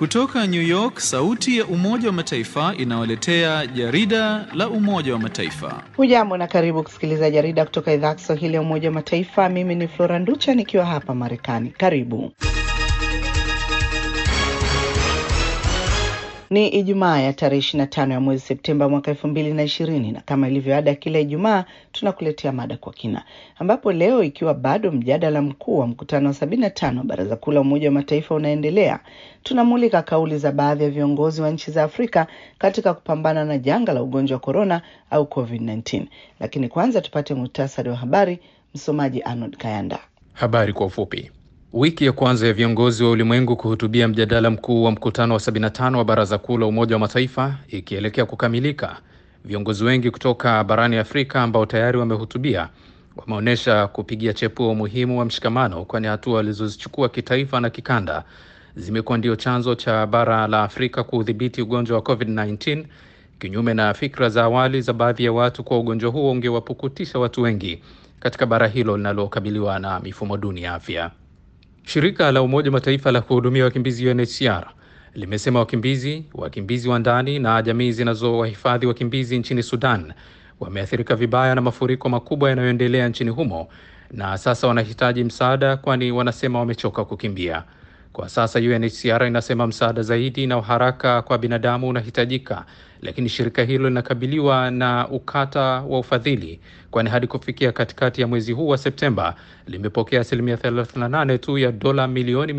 Kutoka New York, sauti ya Umoja wa Mataifa inawaletea jarida la Umoja wa Mataifa. Hujambo na karibu kusikiliza jarida kutoka idhaa ya Kiswahili ya Umoja wa Mataifa. Mimi ni Flora Nducha nikiwa hapa Marekani. Karibu. Ni Ijumaa ya tarehe 25 ya mwezi Septemba mwaka elfu mbili na ishirini na kama ilivyo ada kila Ijumaa tunakuletea mada kwa kina, ambapo leo ikiwa bado mjadala mkuu wa mkutano wa sabini na tano wa Baraza Kuu la Umoja wa Mataifa unaendelea, tunamulika kauli za baadhi ya viongozi wa nchi za Afrika katika kupambana na janga la ugonjwa wa korona au COVID-19. Lakini kwanza tupate muhtasari wa habari. Msomaji Arnold Kayanda. Habari kwa ufupi. Wiki ya kwanza ya viongozi wa ulimwengu kuhutubia mjadala mkuu wa mkutano wa 75 wa Baraza Kuu la Umoja wa Mataifa ikielekea kukamilika, viongozi wengi kutoka barani Afrika ambao tayari wamehutubia wameonyesha kupigia chepuo umuhimu wa mshikamano, kwani hatua walizozichukua kitaifa na kikanda zimekuwa ndio chanzo cha bara la Afrika kuudhibiti ugonjwa wa COVID-19, kinyume na fikra za awali za baadhi ya watu kuwa ugonjwa huo ungewapukutisha watu wengi katika bara hilo linalokabiliwa na mifumo duni ya afya. Shirika la Umoja wa Mataifa la kuhudumia wakimbizi UNHCR limesema wakimbizi, wakimbizi wa ndani na jamii zinazowahifadhi wakimbizi nchini Sudan wameathirika vibaya na mafuriko makubwa yanayoendelea nchini humo na sasa wanahitaji msaada, kwani wanasema wamechoka kukimbia. Kwa sasa UNHCR inasema msaada zaidi na haraka kwa binadamu unahitajika, lakini shirika hilo linakabiliwa na ukata wa ufadhili, kwani hadi kufikia katikati ya mwezi huu wa Septemba limepokea asilimia 38 tu ya dola milioni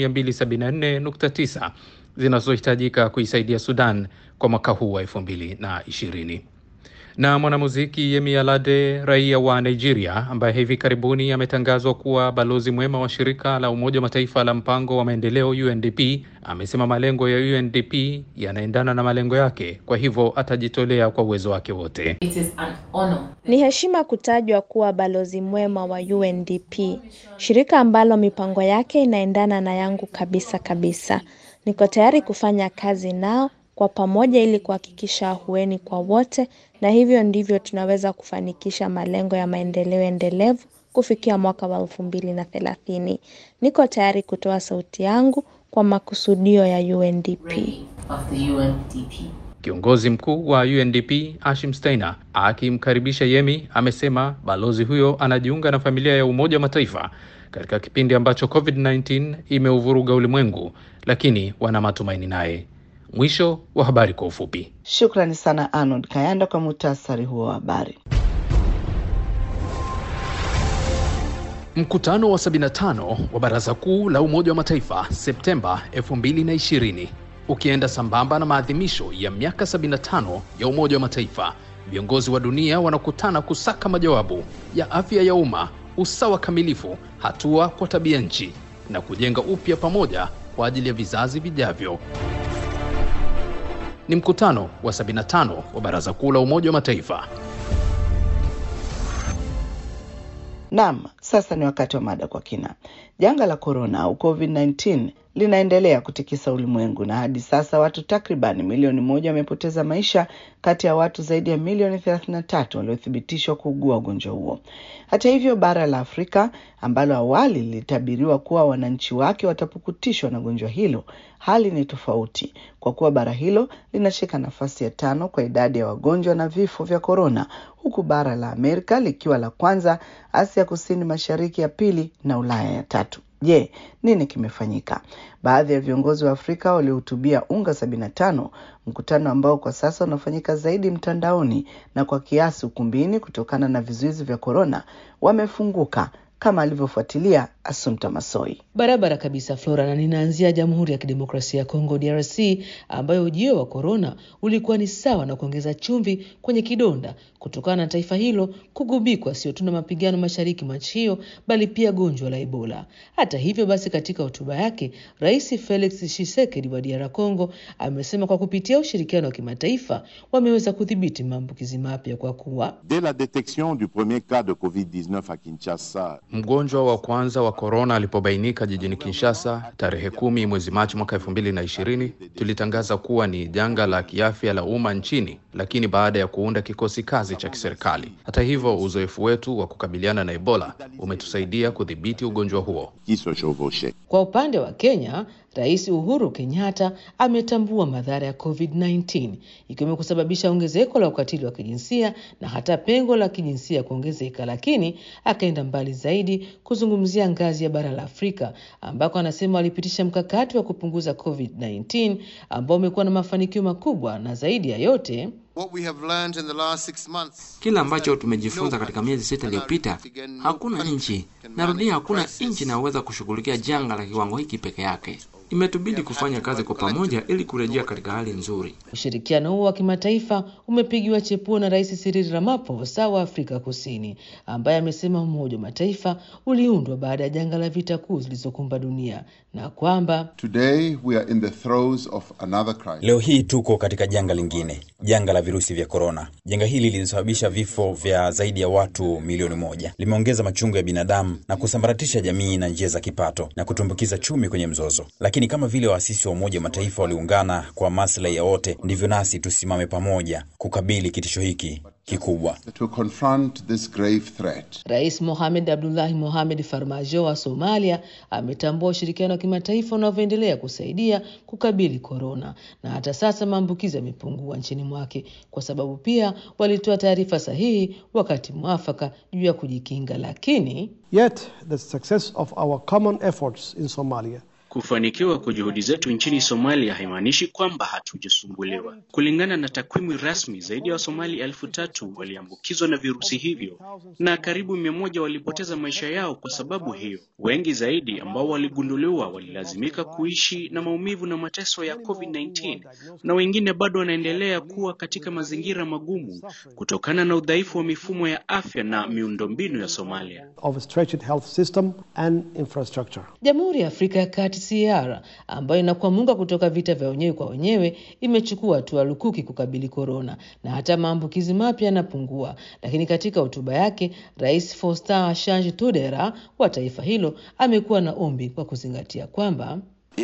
274.9 zinazohitajika kuisaidia Sudan kwa mwaka huu wa 2020 na mwanamuziki Yemi Alade, raia wa Nigeria, ambaye hivi karibuni ametangazwa kuwa balozi mwema wa shirika la Umoja wa Mataifa la mpango wa maendeleo UNDP, amesema malengo ya UNDP yanaendana na malengo yake, kwa hivyo atajitolea kwa uwezo wake wote. It is an honor. Ni heshima kutajwa kuwa balozi mwema wa UNDP, shirika ambalo mipango yake inaendana na yangu kabisa kabisa. Niko tayari kufanya kazi nao kwa pamoja ili kuhakikisha ahueni kwa wote, na hivyo ndivyo tunaweza kufanikisha malengo ya maendeleo endelevu kufikia mwaka wa elfu mbili na thelathini. Niko tayari kutoa sauti yangu kwa makusudio ya UNDP. of the UNDP. Kiongozi mkuu wa UNDP Ashim Steiner akimkaribisha Yemi amesema balozi huyo anajiunga na familia ya Umoja wa Mataifa katika kipindi ambacho COVID-19 imeuvuruga ulimwengu, lakini wana matumaini naye. Mwisho wa habari kwa ufupi. Shukrani sana Arnold Kayanda kwa muhtasari huo wa habari. Mkutano wa 75 wa Baraza Kuu la Umoja wa Mataifa Septemba 2020 ukienda sambamba na maadhimisho ya miaka 75 ya Umoja wa Mataifa, viongozi wa dunia wanakutana kusaka majawabu ya afya ya umma, usawa kamilifu, hatua kwa tabia nchi na kujenga upya pamoja kwa ajili ya vizazi vijavyo. Ni mkutano wa 75 wa Baraza Kuu la Umoja wa Mataifa. Naam, sasa ni wakati wa mada kwa kina. Janga la korona au COVID-19 linaendelea kutikisa ulimwengu na hadi sasa watu takriban milioni moja wamepoteza maisha kati ya watu zaidi ya milioni 33 waliothibitishwa kuugua ugonjwa huo. Hata hivyo, bara la Afrika ambalo awali lilitabiriwa kuwa wananchi wake watapukutishwa na gonjwa hilo, hali ni tofauti kwa kuwa bara hilo linashika nafasi ya tano kwa idadi ya wagonjwa na vifo vya korona, huku bara la Amerika likiwa la kwanza, Asia Kusini Mashariki ya pili na Ulaya ya tatu. Je, nini kimefanyika? Baadhi ya viongozi wa Afrika waliohutubia UNGA 75, mkutano ambao kwa sasa unafanyika zaidi mtandaoni na kwa kiasi ukumbini kutokana na vizuizi vya korona, wamefunguka kama alivyofuatilia Asumta Masoi. Barabara kabisa Flora, na ninaanzia Jamhuri ya Kidemokrasia ya Kongo DRC, ambayo ujio wa korona ulikuwa ni sawa na kuongeza chumvi kwenye kidonda kutokana na taifa hilo kugubikwa sio tu na mapigano mashariki mwa nchi hiyo, bali pia gonjwa la Ebola. Hata hivyo basi, katika hotuba yake Rais Felix Tshisekedi wa DR Congo amesema kwa kupitia ushirikiano wa kimataifa wameweza kudhibiti maambukizi mapya kwa kuwa Dès la détection du premier cas de Covid-19 à Kinshasa, Mgonjwa wa kwanza wa korona alipobainika jijini Kinshasa tarehe kumi mwezi Machi mwaka elfu mbili na ishirini tulitangaza kuwa ni janga la kiafya la umma nchini lakini baada ya kuunda kikosi kazi cha kiserikali. Hata hivyo, uzoefu wetu wa kukabiliana na Ebola umetusaidia kudhibiti ugonjwa huo. qui se chevauchaient. Kwa upande wa Kenya, Rais Uhuru Kenyatta ametambua madhara ya COVID-19 ikiwemo kusababisha ongezeko la ukatili wa kijinsia na hata pengo la kijinsia kuongezeka, lakini akaenda mbali zaidi kuzungumzia ngazi ya bara la Afrika ambako anasema walipitisha mkakati wa kupunguza COVID-19 ambao umekuwa na mafanikio makubwa na zaidi ya yote Kila ambacho tumejifunza katika miezi sita iliyopita, hakuna nchi, narudia, hakuna nchi inayoweza kushughulikia janga la kiwango hiki peke yake. Imetubidi kufanya kazi kwa pamoja ili kurejea katika hali nzuri. Ushirikiano huo wa kimataifa umepigiwa chepuo na Rais Cyril Ramaphosa wa Afrika Kusini, ambaye amesema Umoja wa Mataifa uliundwa baada ya janga la vita kuu zilizokumba dunia na kwamba Today we are in the throes of another crisis. Leo hii tuko katika janga lingine, janga la virusi vya korona. Janga hili lilisababisha vifo vya zaidi ya watu milioni moja, limeongeza machungu ya binadamu na kusambaratisha jamii na njia za kipato na kutumbukiza chumi kwenye mzozo. Lakini kama vile waasisi wa Umoja wa Mataifa waliungana kwa maslahi ya wote, ndivyo nasi tusimame pamoja kukabili kitisho hiki kikubwa. To confront this grave threat. Rais Mohamed Abdullahi Mohamed Farmajo wa Somalia ametambua ushirikiano wa kimataifa unavyoendelea kusaidia kukabili korona, na hata sasa maambukizi yamepungua nchini mwake, kwa sababu pia walitoa taarifa sahihi wakati mwafaka juu ya kujikinga. Lakini Yet the success of our common efforts in Somalia Kufanikiwa kwa juhudi zetu nchini Somalia haimaanishi kwamba hatujasumbuliwa. Kulingana na takwimu rasmi, zaidi ya Wasomali elfu tatu waliambukizwa na virusi hivyo na karibu mia moja walipoteza maisha yao kwa sababu hiyo. Wengi zaidi ambao waligunduliwa walilazimika kuishi na maumivu na mateso ya COVID-19 na wengine bado wanaendelea kuwa katika mazingira magumu kutokana na udhaifu wa mifumo ya afya na miundombinu ya Somalia. of a stretched health system and infrastructure. Jamhuri ya Afrika ya Kati CAR ambayo inakwamuka kutoka vita vya wenyewe kwa wenyewe imechukua hatua lukuki kukabili korona na hata maambukizi mapya yanapungua. Lakini katika hotuba yake, Rais Faustin Archange Touadera wa taifa hilo amekuwa na ombi kwa kuzingatia kwamba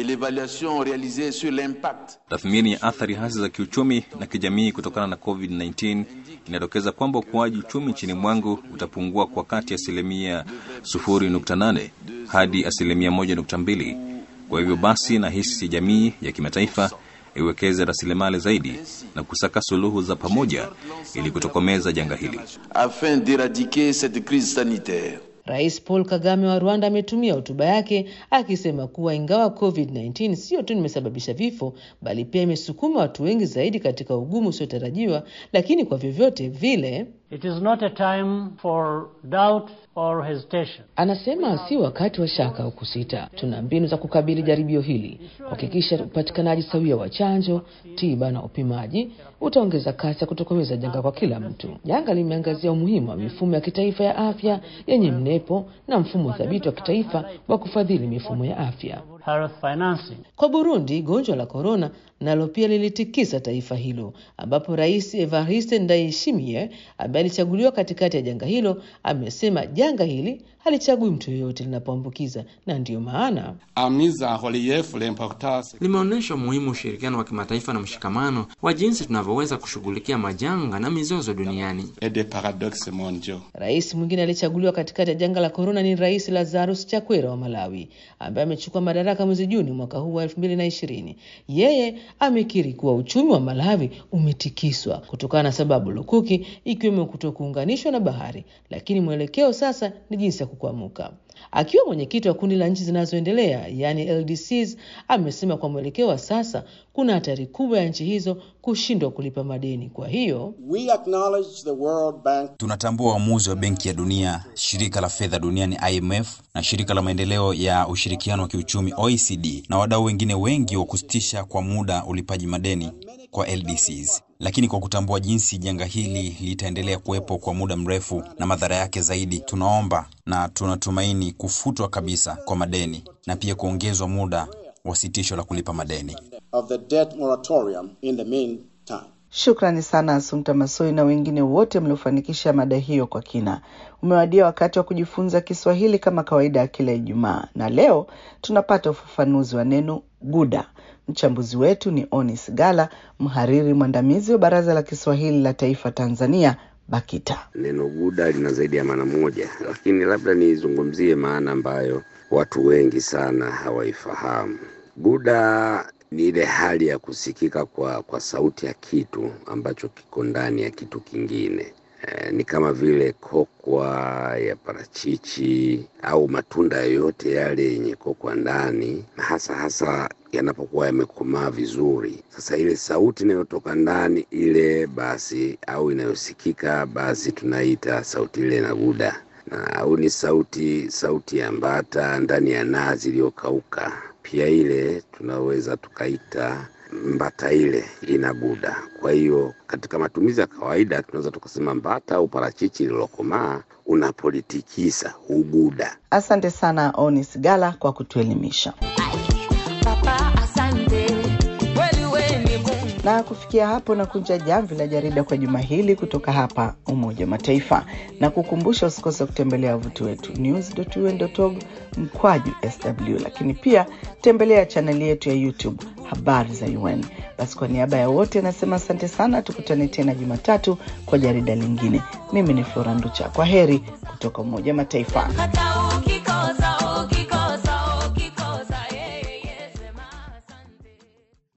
Tathmini ya athari hasi za kiuchumi na kijamii kutokana na COVID-19 inadokeza kwamba ukuaji uchumi nchini mwangu utapungua kwa kati ya asilimia 0.8 hadi asilimia 1.2. Kwa hivyo basi, nahisi jamii ya kimataifa iwekeze rasilimali zaidi na kusaka suluhu za pamoja ili kutokomeza janga hili. afin d'éradiquer cette crise sanitaire. Rais Paul Kagame wa Rwanda ametumia hotuba yake akisema kuwa ingawa COVID-19 sio tu imesababisha vifo, bali pia imesukuma watu wengi zaidi katika ugumu usiotarajiwa, lakini kwa vyovyote vile It is not a time for doubt or hesitation. Anasema si wakati wa shaka au kusita. Tuna mbinu za kukabili jaribio hili, kuhakikisha upatikanaji sawia wa chanjo, tiba na upimaji utaongeza kasi ya kutokomeza janga kwa kila mtu. Janga limeangazia umuhimu wa mifumo ya kitaifa ya afya yenye mnepo na mfumo thabiti wa kitaifa wa kufadhili mifumo ya afya. Health financing. Kwa Burundi, gonjwa la korona nalo pia lilitikisa taifa hilo, ambapo Rais Evariste Ndayishimiye ambaye alichaguliwa katikati ya janga hilo amesema janga hili halichagui mtu yoyote linapoambukiza, na ndiyo maana Limeonyesha umuhimu wa ushirikiano wa kimataifa na mshikamano wa jinsi tunavyoweza kushughulikia majanga na mizozo duniani. Rais mwingine aliyechaguliwa katikati ya janga la korona ni Rais Lazarus Chakwera wa Malawi ambaye amechukua madaraka mwezi Juni mwaka huu wa elfu mbili na ishirini. Yeye amekiri kuwa uchumi wa Malawi umetikiswa kutokana na sababu lukuki ikiwemo kutokuunganishwa na bahari, lakini mwelekeo sasa ni jinsi ya kukwamuka. Akiwa mwenyekiti wa kundi la nchi zinazoendelea yaani LDCs, amesema kwa mwelekeo wa sasa kuna hatari kubwa ya nchi hizo kushindwa kulipa madeni. Kwa hiyo We acknowledge the World Bank Tunatambua uamuzi wa Benki ya Dunia, shirika la fedha duniani IMF na shirika la maendeleo ya ushirikiano wa kiuchumi OECD na wadau wengine wengi wa kusitisha kwa muda ulipaji madeni kwa LDCs. Lakini kwa kutambua jinsi janga hili litaendelea kuwepo kwa muda mrefu na madhara yake zaidi, tunaomba na tunatumaini kufutwa kabisa kwa madeni na pia kuongezwa muda wa sitisho la kulipa madeni. of the debt moratorium in the meantime. Shukrani sana Asumta Masoi na wengine wote mliofanikisha mada hiyo kwa kina. Umewadia wakati wa kujifunza Kiswahili kama kawaida ya kila Ijumaa, na leo tunapata ufafanuzi wa neno Guda. Mchambuzi wetu ni Onis Gala, mhariri mwandamizi wa Baraza la Kiswahili la Taifa Tanzania, BAKITA. Neno Guda lina zaidi ya maana moja, lakini labda nizungumzie maana ambayo watu wengi sana hawaifahamu. Guda ni ile hali ya kusikika kwa, kwa sauti ya kitu ambacho kiko ndani ya kitu kingine. E, ni kama vile kokwa ya parachichi au matunda yoyote yale yenye kokwa ndani, na hasa hasa yanapokuwa yamekomaa vizuri. Sasa ile sauti inayotoka ndani ile basi, au inayosikika basi, tunaita sauti ile na guda na au ni sauti sauti ya mbata ndani ya nazi iliyokauka, pia ile tunaweza tukaita mbata ile ina guda. Kwa hiyo katika matumizi ya kawaida tunaweza tukasema mbata au parachichi lililokomaa unapolitikisa huguda. Asante sana Onis Gala kwa kutuelimisha. Na kufikia hapo na kunja jamvi la jarida kwa juma hili kutoka hapa Umoja wa Mataifa, na kukumbusha usikose kutembelea wavuti wetu news.un.org mkwaju sw, lakini pia tembelea chaneli yetu ya YouTube habari za UN. Basi kwa niaba ya wote anasema asante sana, tukutane tena Jumatatu kwa jarida lingine. Mimi ni Flora Nducha, kwa heri kutoka Umoja wa Mataifa.